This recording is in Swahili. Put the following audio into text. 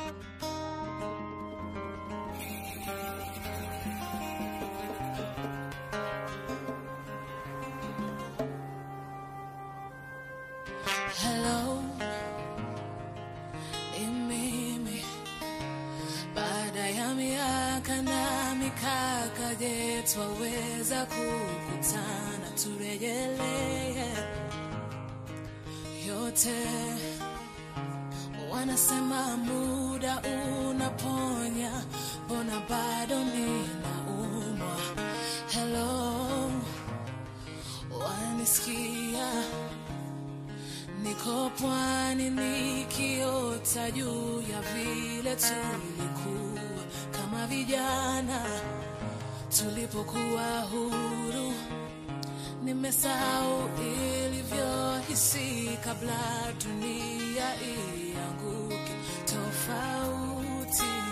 Hello, ni mimi. Baada ya miaka na mikaka, je, twaweza kukutana turejelee yote? Wanasema muda unaponya, mbona bado ninaumwa? Hello, wanisikia? Niko pwani nikiota juu ya vile tulikuwa kama vijana tulipokuwa huru. Nimesahau ilivyohisi kabla dunia ianguke. Tofauti